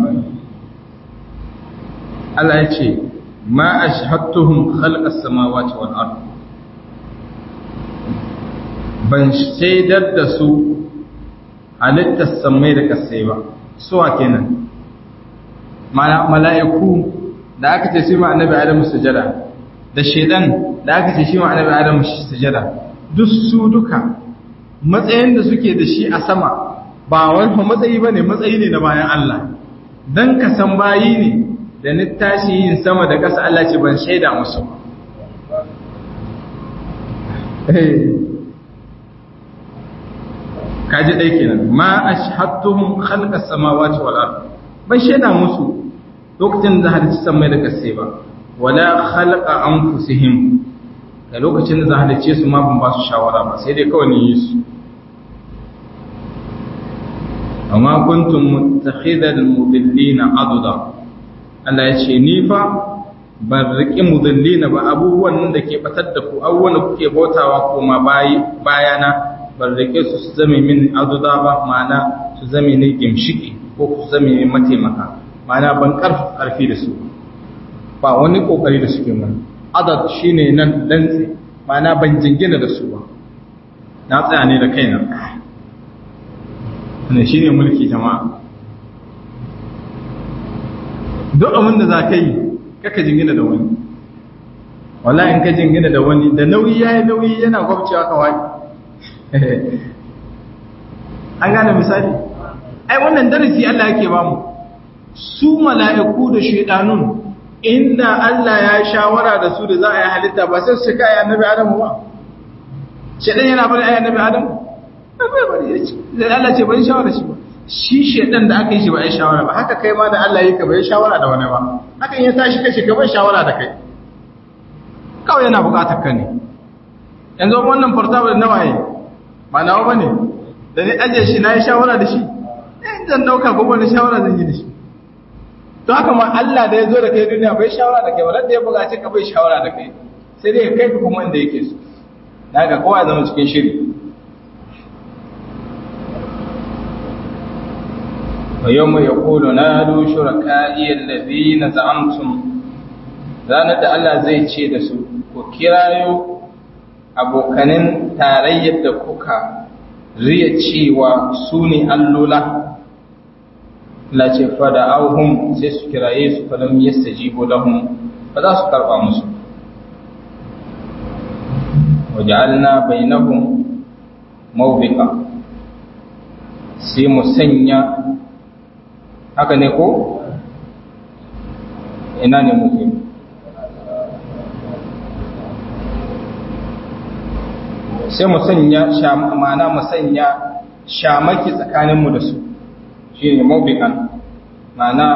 Allah ya ce ma ashhadtuhum khalqas samawati wal ard ban shaidar da su halittar samai da kasai ba suwa kenan mala'iku da aka ce shi ma annabi adamu sujada da shedan da aka ce shi ma annabi adamu sujada duk su duka matsayin da suke da shi a sama ba wani matsayi ba ne matsayi ne na bayan Allah don ka san bayi ne da ni tashi yin sama da ƙasa Allah ce ban shaida musu kaji ɗai kenan ma a shahattuhun halka samawati wal ard ban shaida musu lokacin da halicci samai da kasai ba wala khalqa anfusihim da lokacin da za halicce su ma ban ba su shawara ba sai dai kawai ni yi su amma kuntum muttakhidal mudillina aduda Allah ya ce ni fa ban riƙi mudillina ba abubuwan da ke batar da ku abubuwan da kuke bautawa kuma bayana ban rike su su zame min aduda ba ma'ana su zame ni gimshiki ko su zame ni mataimaka ma'ana ban karfi karfi da su ba wani kokari da suke mun adad shine nan dantse ma'ana ban jingina da su ba na tsaya ne da kaina wannan shine mulki jama'a duk abin da za ka yi kaka jingina da wani wallahi in ka jingina da wani da nauyi yayi nauyi yana gwabcewa ka wani an gane misali ai wannan darasi Allah yake bamu su mala'iku da shaidanun inda Allah ya shawara da su da za a yi halitta ba sai su kai annabi Adam ba shaidan yana bari ayi annabi Adam bai bari ya ce Allah ce bai shawara shi ba shi shaidan da aka yi shi ba ya shawara ba haka kai ma da Allah yi ka bai shawara da wani ba hakan ya tashi kashi ka bai shawara da kai kawai yana bukatar ka ne yanzu wannan portable na waye ba nawa ba ne da ni ajiye shi na yi shawara da shi in zan ɗauka ko wani shawara zan yi da shi to haka ma Allah da ya zo da kai duniya bai shawara da kai wadda ya bugace ka bai shawara da kai sai dai kai ka kuma inda yake so da haka kowa ya zama cikin shiri wa yau mai yakulu na du shuraka'i allazina za'amtum ranar da Allah zai ce da su ku kirayo abokanin tarayyar da kuka riya cewa su ne allola la ce fada auhum sai su kiraye su falam yastajibu lahum ba za su karba musu waja'alna bainahum mawbiqa sai mu sanya haka ne ko ina ne muke sai mu sanya ma'ana mu sanya shamaki tsakaninmu da su shi ne mawbiqan ma'ana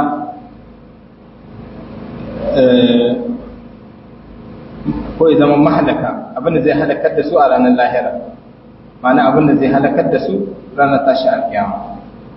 ko ya zama mahalaka abinda zai halakar da su a ranar lahira ma'ana abinda zai halakar da su ranar tashi alkiyama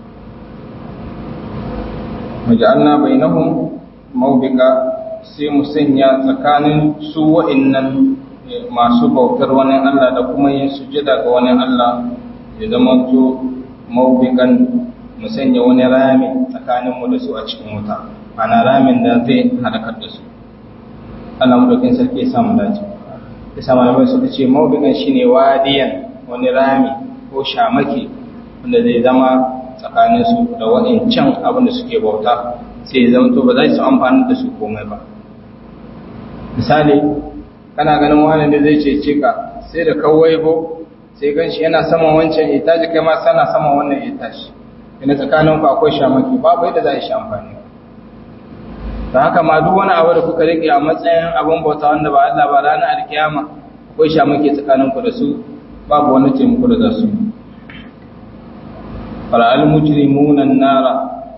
maja'alna bainahum mawbika sai mu sanya tsakanin su wa'annan masu bautar wani Allah da kuma yin sujada ga wani Allah ya zama to mawbikan mu sanya wani rami tsakanin mu da su a cikin wuta ana ramin da zai halakar da su Allah mu dokin sarki ya samu dace ya samu malamai suka ce mawbikan shine wadiyan wani rami ko shamaki wanda zai zama tsakanin su da waɗancan abin da suke bauta sai ya zama to ba za su amfani da su komai ba misali kana ganin wani da zai cece ka sai da kawai bo sai gan shi yana saman wancan itaji kai ma sana saman wannan itaji ina tsakanin ku akwai shamaki babu yadda za a yi shi amfani ta haka ma duk wani abu da kuka rike a matsayin abin bauta wanda ba Allah ba ranar alkiyama akwai shamaki tsakanin ku da su babu wani taimako da za su yi fara'al mujrimuna nara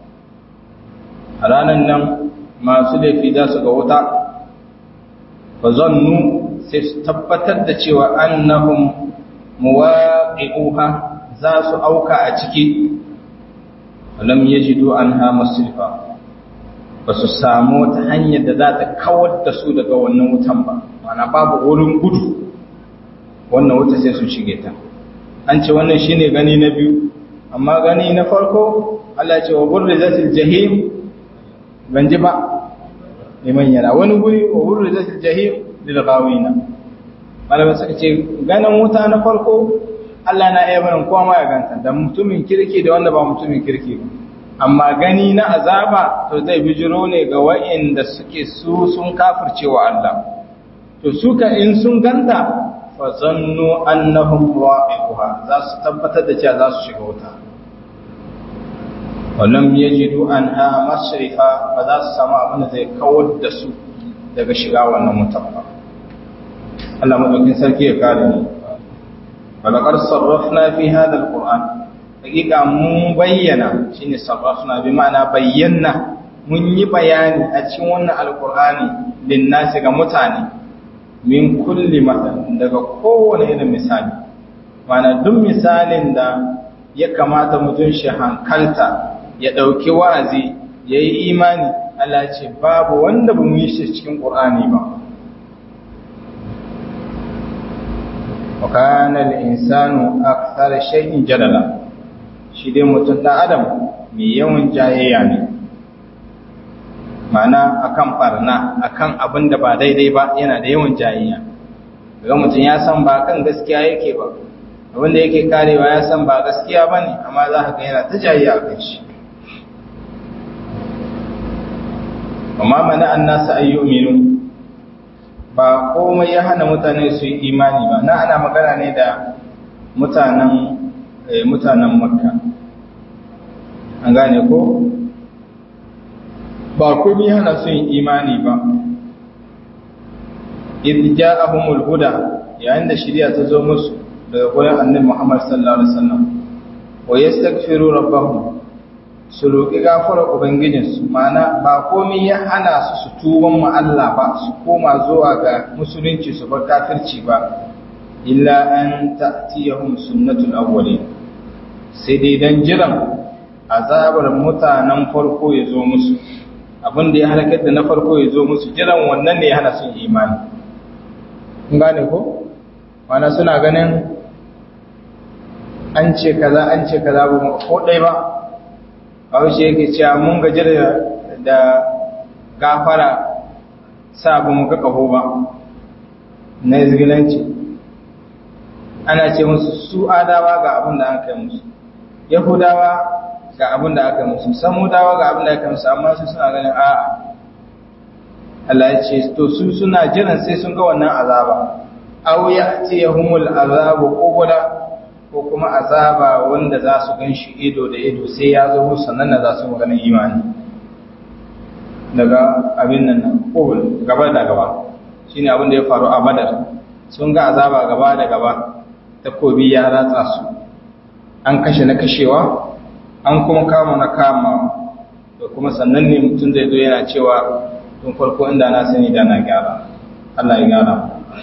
a ranar nan masu laifi za su ga wuta fa zannu sai su tabbatar da cewa annahum muwaqi'uha za su auka a ciki lam yajidu anha masrifa ba su samu wata hanyar da za ta kawar da su daga wannan wutan ba mana babu wurin gudu wannan wuta sai su shige ta an ce wannan shine gani na biyu amma gani na farko Allah ce wa burrizatil jahim ban ji ba liman yana wani guri wa burrizatil jahim lil ghawina malama suka ce ganin wuta na farko Allah na iya barin kowa ma ya ganta da mutumin kirki da wanda ba mutumin kirki ba amma gani na azaba to zai bijiro ne ga wa'inda suke su sun kafircewa Allah to suka in sun ganta fa zannu annahum waqi'uha za su tabbatar da cewa za su shiga wuta walam yajidu anha masrifa ba za su samu abin da zai kawar da su daga shiga wannan wutan ba Allah madaukin sarki ya kare ni walaqad sarrafna fi hadha alquran hakika mun bayyana shine sarrafna bi ma'ana bayyana mun yi bayani a cikin wannan alqur'ani linnasi ga mutane min kulli mathal daga kowane irin misali mana duk misalin da ya kamata mutum shi hankalta ya ɗauki wa'azi ya yi imani Allah ce babu wanda ba mu yi shi cikin ƙur'ani ba wa kana al-insanu akthar shay'in jadala shi dai mutum dan adam mai yawan jayayya ne mana akan barna akan abin da ba daidai ba yana da yawan jayayya ga mutum ya san ba kan gaskiya yake ba abin da yake karewa ya san ba gaskiya ba ne amma za ka ga yana ta jayayya a kan shi amma mana an nasa ayyuminu ba komai ya hana mutane su yi imani ba na ana magana ne da mutanen mutanen makka an gane ko ba komai hana su yin imani ba idh ja'ahumul huda yayin da shari'a ta zo musu daga gurin annabi Muhammad sallallahu alaihi wasallam wa yastaghfiru rabbahum su roƙi gafarar ubangijinsu ma'ana ba komai ya hana su su tuban mu Allah ba su koma zuwa ga musulunci su bar kafirci ba illa an ta'tiyahum sunnatul awwalin sai dai dan jiran azabar mutanen farko ya zo musu abin da ya halakar da na farko ya zo musu jiran wannan ne ya hana sun imani kun gane ko mana suna ganin an ce kaza an ce kaza ba mu ko dai ba haushe yake cewa mun gaji da gafara sa abu muka kaho ba na izgilanci ana ce musu su adawa ga abin da aka yi musu yahudawa ga abin da aka yi musu samudawa ga abin da aka yi musu amma su suna ganin a'a Allah ya ce to su suna jiran sai sun ga wannan azaba aw ya'tiyahumul azabu qubla ko kuma azaba wanda za su ganshi ido da ido sai ya zo musu sannan da za su magana imani daga abin nan qubul gaba da gaba shine abin da ya faru a Badar sun ga azaba gaba da gaba takobi ya ratsa su an kashe na kashewa an kuma kama na kama da kuma sannan ne mutum zai zo yana cewa tun farko inda na sani da na gyara Allah ya gyara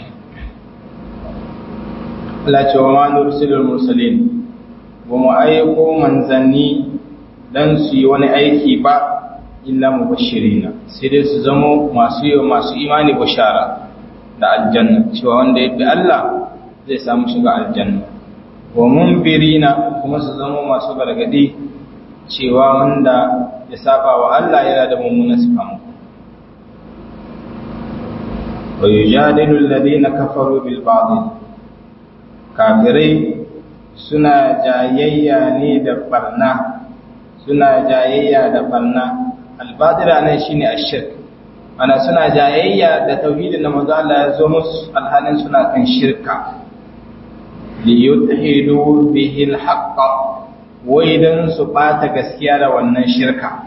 Allah ce wa ma nursilul mursalin ba mu aiko manzanni dan su yi wani aiki ba illa mubashirina sai dai su zamo masu yi masu imani bashara da aljanna cewa wanda ya bi Allah zai samu shiga aljanna wa munbirina kuma su zamo masu gargadi cewa wanda ya saba wa Allah yana da mummunan sakamako wa yujadilu alladhina kafaru bil batil kafirai suna jayayya ne da barna suna jayayya da barna albadira nan shine ashirk ana suna jayayya da tauhidin da manzo Allah ya zo musu alhalin suna kan shirka li yudhidu bihi alhaq wai dan su bata gaskiya da wannan shirka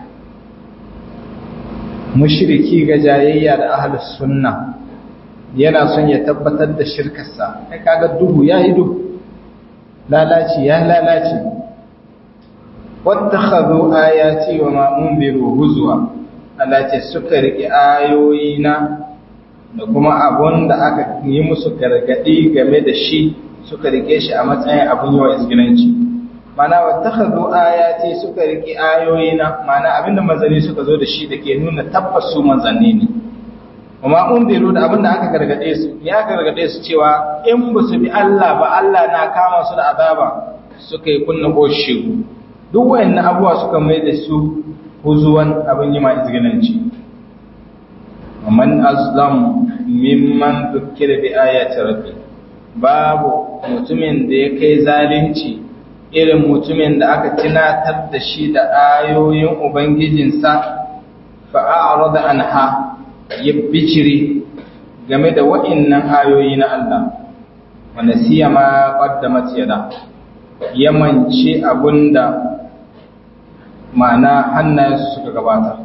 mushriki ga jayayya da ahlus sunna yana son ya tabbatar da shirkarsa kai kaga duhu ya yi duhu lalaci ya lalaci wattakhadhu ayati wa ma unziru huzwa Allah ce suka riƙe ayoyina da kuma abun da aka yi musu gargadi game da shi suka rike shi a matsayin abun yawa isgilanci mana wattakhadhu ayati suka riƙe ayoyina mana abinda manzanni suka zo da shi da ke nuna tabbas su manzanni ne kuma unziru da abinda aka gargade su ya gargade su cewa in ba su bi Allah ba Allah na kama su da azaba suka yi kunna goshi duk wayannan abuwa suka mai da su huzuwan abin yi ma izginanci man azlam mimman dukkira bi ayati rabbi babu mutumin da ya kai zalunci irin mutumin da aka tunatar da shi da ayoyin ubangijinsa fa a'rada anha ya bicire game da wa'innan ayoyi na Allah wanda siya ma qaddamat yada ya mance abunda ma'ana hannayensu suka gabata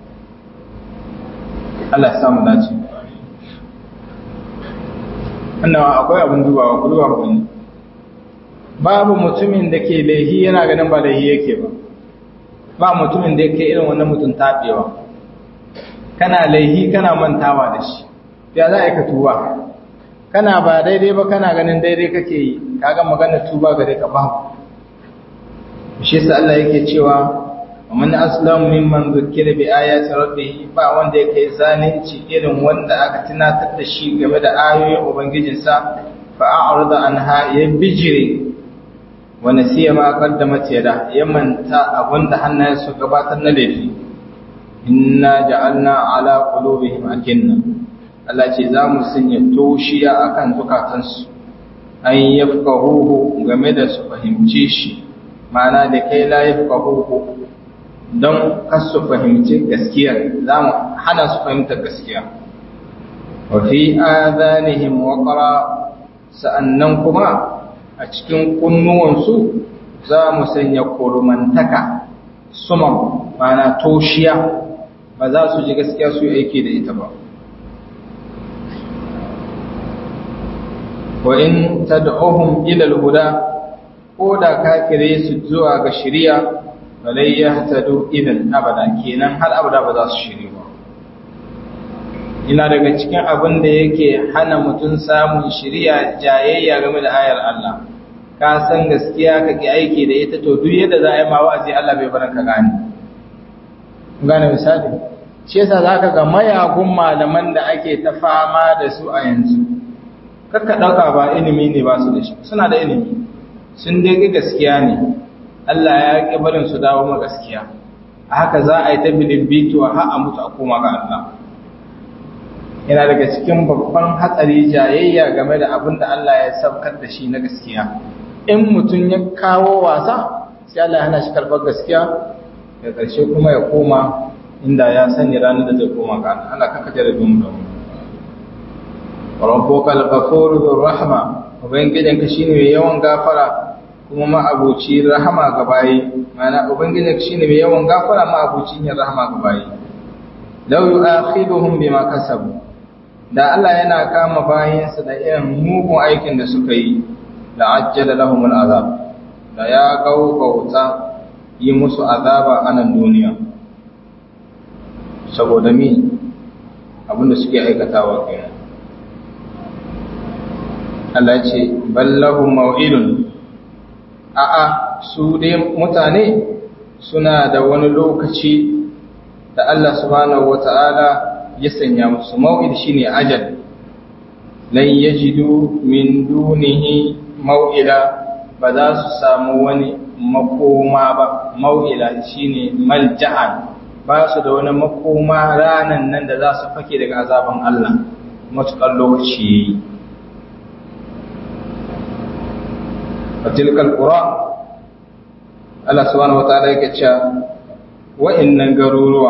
Allah ya samu dace wannan akwai abin dubawa ku duba ku ne babu mutumin da ke laihi yana ganin ba laihi yake ba ba mutumin da yake irin wannan mutum taɓewa kana laihi kana mantawa da shi ya za a yi ka tuba kana ba daidai ba kana ganin daidai kake yi kaga magana tuba gare ka ba shi sa Allah yake cewa ومن أسلم ممن ذكر بآيات ربه ba wanda yake zalunci irin wanda aka tunatar da shi game da ayoyin ubangijinsa fa a'rada anha ya bijire wa nasiya ma qaddamat yada ya manta abinda hannayensu gabatar na laifi inna ja'alna ala qulubihim akinna Allah ce za mu sanya toshiya akan zukatansu an yafqahuhu game da su fahimce shi ma'ana da kai la yafqahuhu don kasu fahimci gaskiya za mu hana su fahimtar gaskiya wa fi adanihim waqra sa'annan kuma a cikin kunnuwansu za mu sanya kurmantaka suman mana toshiya ba za su ji gaskiya su aiki da ita ba wa in tad'uhum ila al-huda ko da kafire su zuwa ga shari'a falai ya tado idan abada kenan har abada ba za su shiri ba ina daga cikin abin da yake hana mutum samun shiriya jayayya game da ayar Allah ka san gaskiya ka ki aiki da ita to duk yadda za a yi ma wa'azi Allah bai bar ka gane gane misali shi yasa zaka ga mayagun malaman da ake ta fama da su a yanzu kakka dauka ba ilimi ne ba su da shi suna da ilimi sun dai gaskiya ne Allah ya ƙi barin su dawo ma gaskiya a haka za a yi ta bilibbituwa har a mutu a koma ga Allah yana daga cikin babban hatsari jayayya game da abin da Allah ya saukar da shi na gaskiya in mutum ya kawo wasa sai Allah ya hana shi karɓar gaskiya da ƙarshe kuma ya koma inda ya sani ranar da zai koma ga Allah kaka jarabe mu da mu rabbuka al-ghafuru dhur rahma ubangijinka shine mai yawan gafara kuma ma'abuci rahama ga bayi mana ubangijinka shine mai yawan gafara ma'abuci yin rahama ga bayi law yu'akhiduhum bima kasabu da Allah yana kama bayinsa da irin mugun aikin da suka yi la ajjala lahum al-azab da ya gaugauta yi musu azaba a nan duniya saboda mi abinda suke aikatawa kenan Allah ce ballahu mau'idun a'a su dai mutane suna da wani lokaci da Allah subhanahu wata'ala ya sanya musu mau'id shine ajal lan yajidu min dunihi mau'ila ba za su samu wani makoma ba mau'ila shine malja'an ba su da wani makoma ranan nan da za su fake daga azaban Allah matuƙar lokaci yayi fatilkal qura Allah subhanahu wataala yake cewa wa'annan garuruwa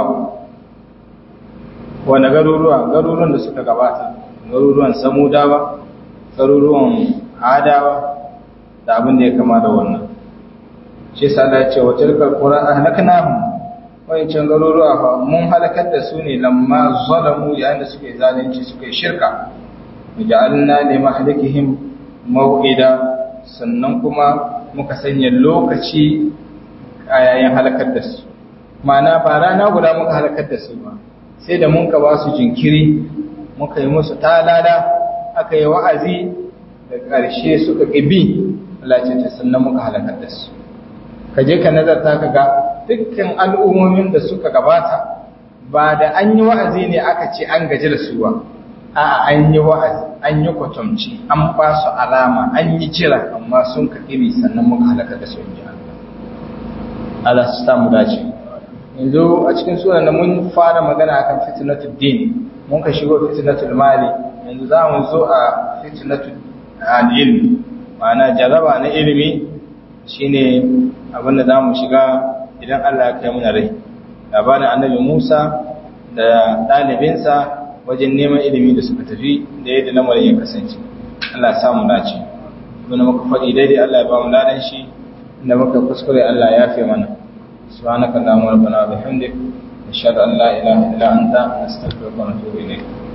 wani garuruwa garuruwan da suka gabata garuruwan samudawa garuruwan adawa da abin da ya kama da wannan shi sa da ce watilkal qura ahlaknahum wa'ancan garuruwa fa mun halakar da su ne lamma zalamu yayin da suke zalunci suke shirka ja'alna li mahlikihim maw'ida sannan kuma muka sanya lokaci a yayin halakar da su mana ba rana guda muka halakar da su ba sai da mun ka ba su jinkiri muka yi musu talada aka yi wa'azi da ƙarshe suka ƙibi Allah ce ta sannan muka halakar da su ka je ka nazarta ka ga dukkan al'ummomin da suka gabata ba da an yi wa'azi ne aka ce an gaji da su ba a'a an yi wa'azi an yi kwatamci an ba su alama an yi jira amma sun ka iri sannan muka halaka da su inji Allah su samu dace yanzu a cikin sunan da mun fara magana akan fitnatul din mun ka shigo fitnatul mali yanzu za mu zo a fitnatul ilmi ma'ana jaraba na ilimi shine abin da za mu shiga idan Allah ya kai muna rai labarin annabi Musa da ɗalibinsa wajen neman ilimi da suka tafi da yadda lamarin ya kasance Allah ya samu dace kuma muka faɗi daidai Allah ya ba mu ladan shi inda muka kuskure Allah ya yafe mana subhanaka allahumma rabbana wa bihamdik nashhadu an la ilaha illa anta nastaghfiruka wa natubu ilayk